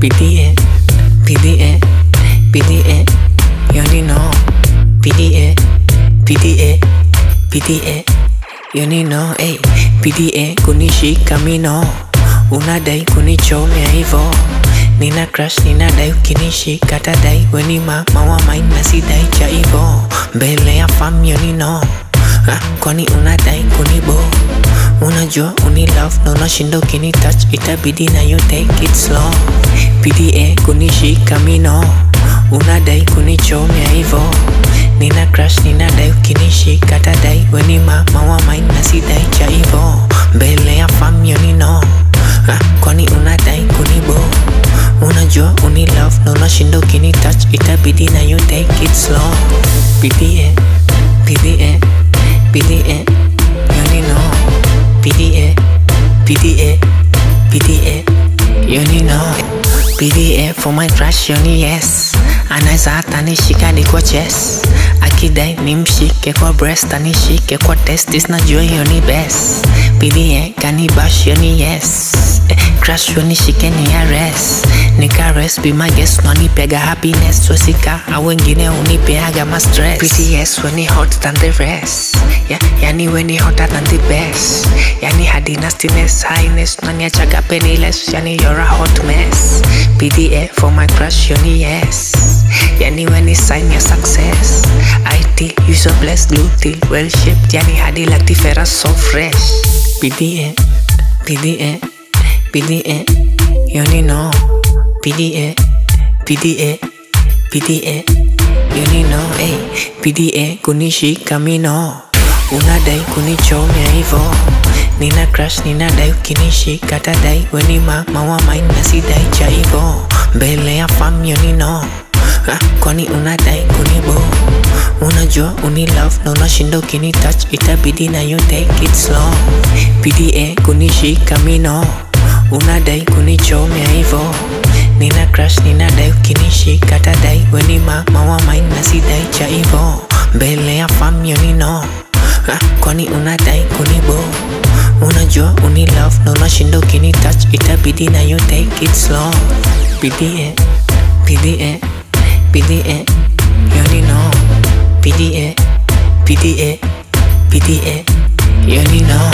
PDA, PDA, PDA, you only know. PDA, PDA, PDA, you only know. Hey, PDA kunishika mino, unadai kunichomea hivo. Nina crush, ninadai ukinishika tadai, weni mama wa mine na sidai cha hivo. Mbele ya fam you only know. Ha, kwani unadai kunibo unajua uni love na unashinda ukini touch itabidi na you take it slow pda kunishika mino unadai kunichomea hivo nina crush ninadai ukinishika tadai weni mama wa mine na sidai cha hivo mbele ya fam you know ha, kwani unadai kunibo unajua uni love na unashinda ukini touch itabidi na you take it slow pda pda PDA, you only know. PDA, PDA, PDA, you only know. PDA for my crush, you only yes. Anaweza hata nishika kwa chest akidai nimshike kwa breast anishike kwa testis najua hiyo ni best PDA kanibash hiyo ni yes eh, crush hiyo nishike ni arrest nikares be my guest nanipega happiness wesika au wengine unipeaga ma stress PDS when ni hot than the rest yeah, yani when ni hotter than the best yani hadi nastiness highness naniachaga penniless yani you're a hot mess PDA for my crush you ni yes yani when ni sign your success IT you so blessed blue till well shaped yani hadi like the ferra so fresh PDA PDA PDA you only know PDA PDA PDA you only know hey PDA kunishika mino unadai kunichomea hivo nina crush ninadai ukinishika tadai weni mama wa mine na sidai cha hivo mbele ya fam you only know ha, kwani unadai kunibo unajua uni love na unashinda ukini touch itabidi na you take it slow PDA kunishika mino unadai kunichomea hivo nina crush ninadai ukinishika tadai weni mama wa mine na sidai cha hivo mbele ya fam you only know ha, kwani unadai kunibo unajua uni love na unashinda ukini touch itabidi na you take it slow PDA PDA PDA you only know PDA PDA PDA you only know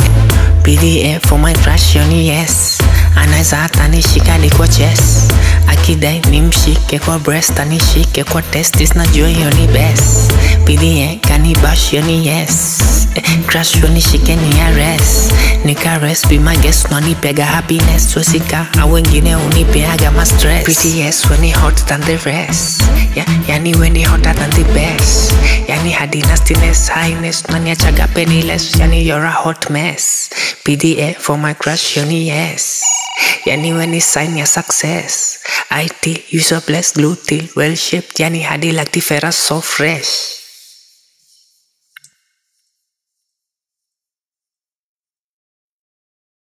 PDA for my crush you only yes anaweza hata nishika hadi kwa chest akidai nimshike kwa breast anishike kwa testis najua hiyo ni best PDA kanibash hiyo ni yes eh, crush hiyo nishike ni arrest nikares be my guest nanipega happiness wesika au wengine unipeaga ma stress PTS when ni hot than the rest yeah, yani when ni hotter than the best yani hadi nastiness highness naniachaga penniless yani you're a hot mess PDA for my crush you ni yes yani when ni sign your success IT you so blessed blue till well shaped yani hadi like the ferra so fresh